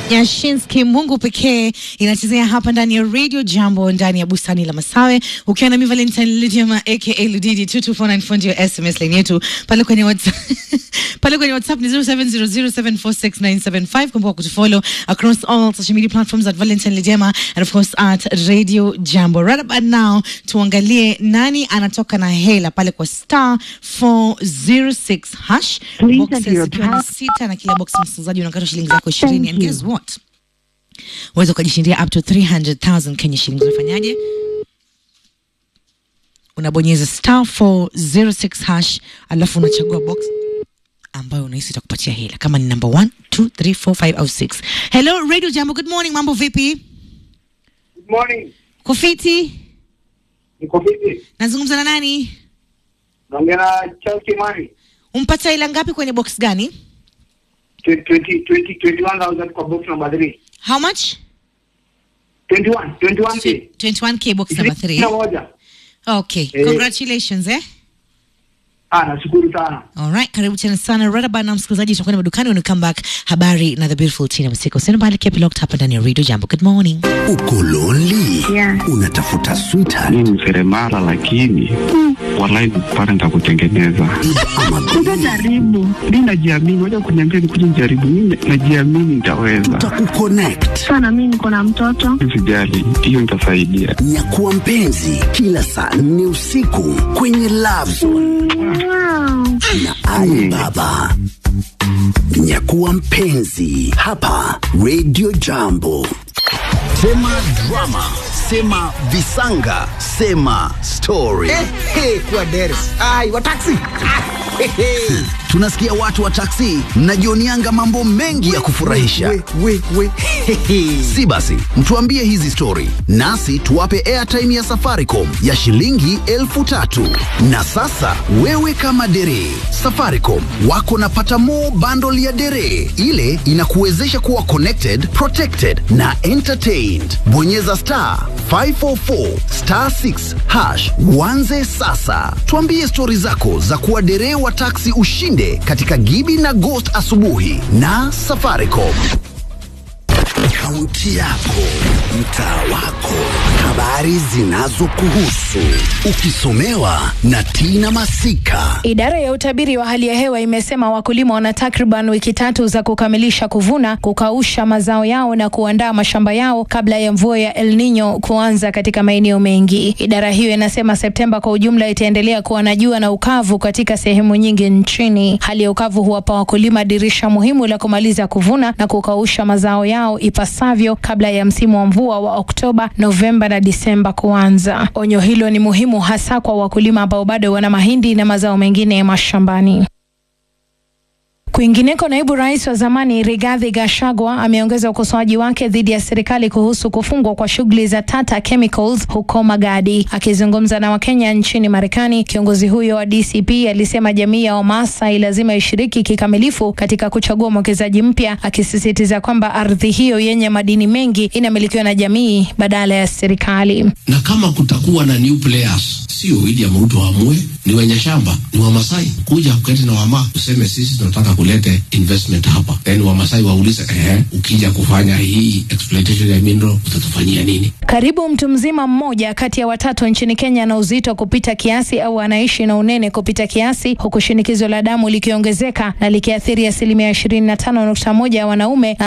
Nyashinski Mungu pekee inachezea hapa ndani ya Radio Jambo ndani ya bustani la Masawe, ukiwa na mi Valentine Lydiama aka Ludidi 22494 ndio SMS line yetu pale kwenye WhatsApp pale kwenye WhatsApp ni 0700746975. Kumbuka kutufollow across all social media platforms at Valentine Lydiama and of course at Radio Jambo. Right about now tuangalie nani anatoka na hela pale kwa star 406 hash Please boxes enter your zikiwa ni pass- sita na kila box msikilizaji unakata shilingi zako 20 and Thank guess you. what unaweza ukajishindia up to 300,000 Kenya shillings. Unafanyaje? Unabonyeza star 406 hash alafu unachagua box ambayo unahisi itakupatia hela kama ni number 1 2 3 4 5 au 6. Hello Radio Jambo, good morning. Mambo vipi? Good morning. Kofiti, Niko vipi? nazungumza na nani? Naongea na Charles Kimani. Umpata hela ngapi kwenye box gani? 20 20 21,000 kwa box number 3. How much? 21 21k. 21k box number Ishirini na 3. moja. Okay, Eh. congratulations eh. Ah, nashukuru sana. Alright, karibu tena sana Radaba na msikilizaji, tutakwenda madukani when we come back. Habari na the beautiful Tina Msiko. Sina mbali keep it locked hapa ndani ya Radio Jambo. Good morning. Uko lonely? Yeah. Unatafuta sweetheart mi ni seremala lakini walai pale nitakutengeneza. ama Utajaribu. Mi najiamini, waja kuniambia nikuje nijaribu. Mi najiamini nitaweza, tutakukonnect. Sana mimi niko na mtoto. sijali, hiyo nitasaidia. Nyakuwa mpenzi kila saa nne usiku kwenye Love Zone Wow. na Ali Baba. Nyakuwa mpenzi hapa Radio Jambo. Sema drama, sema visanga, sema story. Hey, kwa deres. Ai, wa taxi. Ah, hey, hey. Tunasikia watu wa taksi mnajionianga mambo mengi ya kufurahisha. We, we, we. Hey, hey. Si basi, mtuambie hizi stori nasi tuwape airtime ya Safaricom ya shilingi elfu tatu. Na sasa wewe kama dere, Safaricom wako na Patamo bundle ya dere, ile inakuwezesha kuwa connected, protected na entertained. Bonyeza star 544 star 6 hash uanze sasa. Tuambie stori zako za kuwa dere wa taksi ushinde katika Gibi na Ghost asubuhi na Safaricom. Kaunti yako, mtaa wako, habari zinazokuhusu, ukisomewa na Tina Masika. Idara ya utabiri wa hali ya hewa imesema wakulima wana takriban wiki tatu za kukamilisha kuvuna, kukausha mazao yao na kuandaa mashamba yao kabla ya mvua ya El Nino kuanza katika maeneo mengi. Idara hiyo inasema Septemba kwa ujumla itaendelea kuwa na jua na ukavu katika sehemu nyingi nchini. Hali ya ukavu huwapa wakulima dirisha muhimu la kumaliza kuvuna na kukausha mazao yao ipasavyo kabla ya msimu wa mvua wa Oktoba, Novemba na Disemba kuanza. Onyo hilo ni muhimu hasa kwa wakulima ambao bado wana mahindi na mazao mengine mashambani. Kwingineko, naibu rais wa zamani Rigathi Gachagua ameongeza ukosoaji wake dhidi ya serikali kuhusu kufungwa kwa shughuli za Tata Chemicals huko Magadi. Akizungumza na Wakenya nchini Marekani, kiongozi huyo wa DCP alisema jamii ya Wamasai lazima ishiriki kikamilifu katika kuchagua mwekezaji mpya, akisisitiza kwamba ardhi hiyo yenye madini mengi inamilikiwa na jamii badala ya serikali. na kama kutakuwa na new players, sio William Ruto waamue, ni wenye shamba, ni Wamasai kuja kuketi na wama useme sisi tunataka kulete investment hapa, then Wamasai waulize ehe, ukija kufanya hii exploitation ya mineral utatufanyia nini? Karibu mtu mzima mmoja kati ya watatu nchini Kenya ana uzito kupita kiasi au anaishi na unene kupita kiasi, huku shinikizo la damu likiongezeka na likiathiri asilimia 25.1 ya wanaume